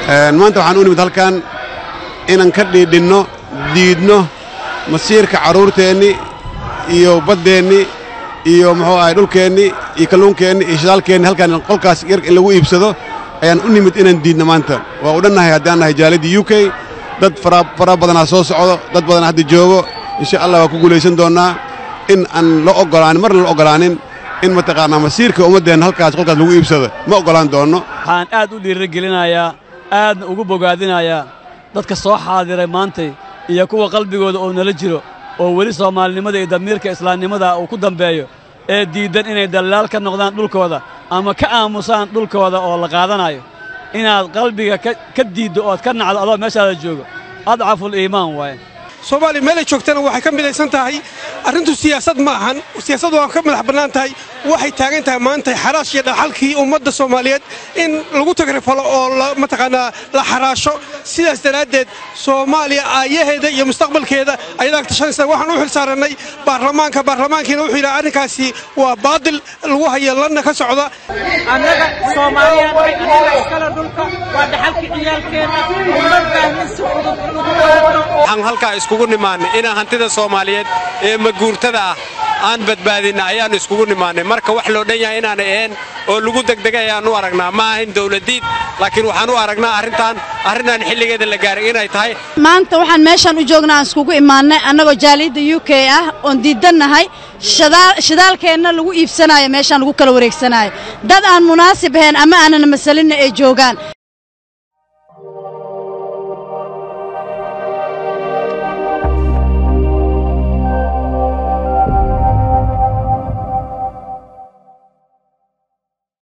maanta waxaan u nimid halkan inaan ka dhiidhinno diidno masiirka carruurteenni iyo baddeenni iyo muxuu ahay dhulkeenni iyo kalluunkeenni iyo shidaalkeenni halkaan qolkaas yar in lagu iibsado ayaan u nimid inaan diidno maanta waa u dhannahay haddaan nahay jaaliddii u k dad fara badanaa soo socdo dad badanaa hadda joogo insha allah waa ku guulaysan doonnaa in aan la oggolaanin marna la oggolaanin in mataqaannaa masiirka ummaddeenna halkaas qolkaas lagu iibsado ma oggolaan doonno waxaan aad u dhiirigelinayaa aadna ugu bogaadinayaa dadka soo xaadiray maantay iyo kuwa qalbigooda oo nala jiro oo weli soomaalinimada iyo damiirka islaamnimada uu ku dambeeyo ee diiddan inay dallaal ka noqdaan dhulkooda ama ka aamusaan dhulkooda oo la qaadanayo inaad qalbiga ka diiddo ood ka nacdo adoo meeshaada joogo adcaful iimaan waaye soomaaliya meelay joogtana waxay ka midaysan tahay arrintu siyaasad ma ahan siyaasad waa ka madax bannaan tahay waxay taagan tahay maanta xaraash iyo dhaxalkii ummadda soomaaliyeed in lagu tagrifalo oo mataqaanaa la xaraasho sidaas daraaddeed soomaaliya aayaheeda iyo mustaqbalkeeda ayadaa tashanaysa waxaan u xil saarannay baarlamaanka baarlamaankiina wuxuu yidhaha arrinkaasi waa baadil lagu haya lanna ka socda annaga soomaaliya annaga iskale dhulka waa dhaxalkii ciyaalkeenna uma baahnin si fudud lagu qaadano waxaan halkaa iskugu nimaannay inaan hantida soomaaliyeed ee maguurtada ah aan badbaadinna ayaannu iskugu nimaannay marka wax loo dhan yahay inaanay ahayn oo lagu degdegay ayaan u aragnaa ma ahayn dawladdiid laakiin waxaan u aragnaa arrintan arrinaan xilligeeda la gaarin inay tahay maanta waxaan meeshaan u joognaa aan iskugu imaannay annagoo jaaliyadda u k ah oon diidannahay shidaalkeenna lagu iibsanaayo meeshaan lagu kala wareegsanaayo dad aan munaasib ahayn ama aanan masalinna ay joogaan